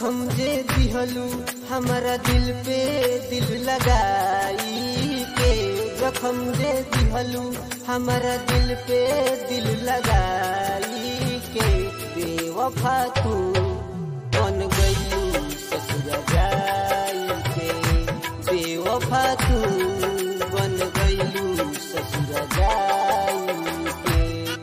जखम जे दिहलू हमारा दिल पे दिल लगाई के जखम जे दिहलू हमारा दिल पे दिल लगाई के बेवफा तू बन गईलू ससुर जाई के बेवफा तू बन गईलू ससुर जाई के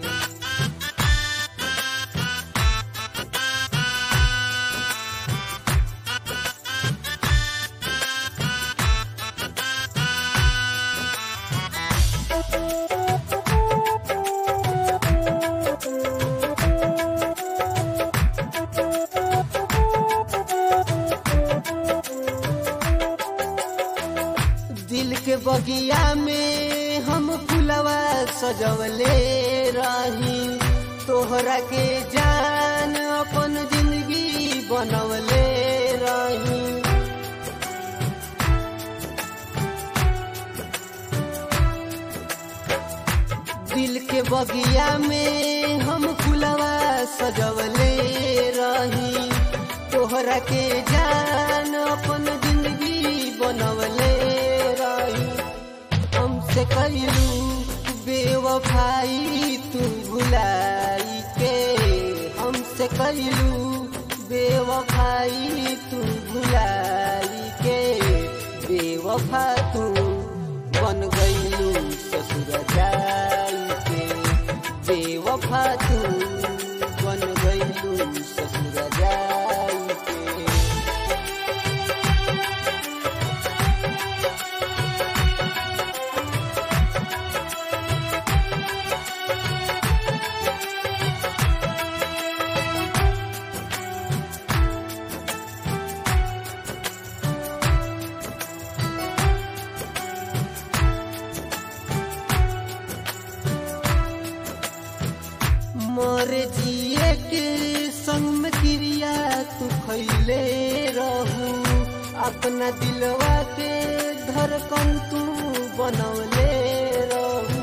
दिल के बगिया में हम फुलवा सजवले रही तोहरा के जान अपन जिंदगी बनवले रही दिल के बगिया में हम फुलवा सजवले रही तोहरा के जान अपन जिंदगी बनवले रही हमसे कहिलू बेवफाई तू भुलाई के हमसे कहिलू बेवफाई तू भुलाई के बेवफा तू बन गईलू ससुर जाई के बेवफा तू बन गईलू ससुर जाई के मर जिए के संग में क्रिया तू खैले रहू अपना दिलवा के धड़कन तू बनवले रहू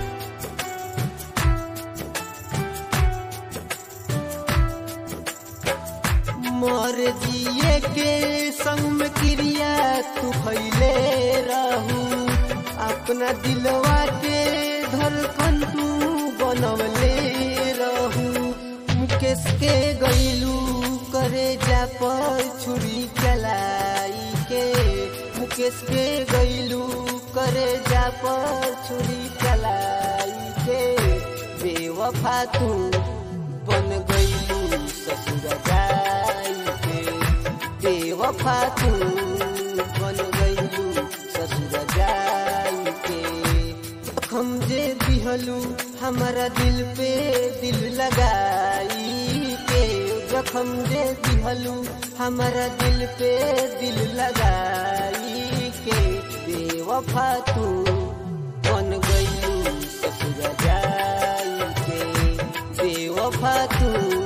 मर जिए के संग में क्रिया तू खैले रहू अपना दिलवा के धड़कन तू बनवले रहू मुकेश के गईलू करे जा पर छुरी चलाई के मुकेश के गईलू करे जा पर छुरी चलाई के बेवफा तू बन गईलू ससुर जाई के बेवफा तू बन गईलू ससुर जाई के हम जे दिहलू हमारा दिल पे दिल लगाई के जखम जे दिहलू हमारा दिल पे दिल लगाई के बेवफा तू बन गईलू ससुर जाई के बेवफा तू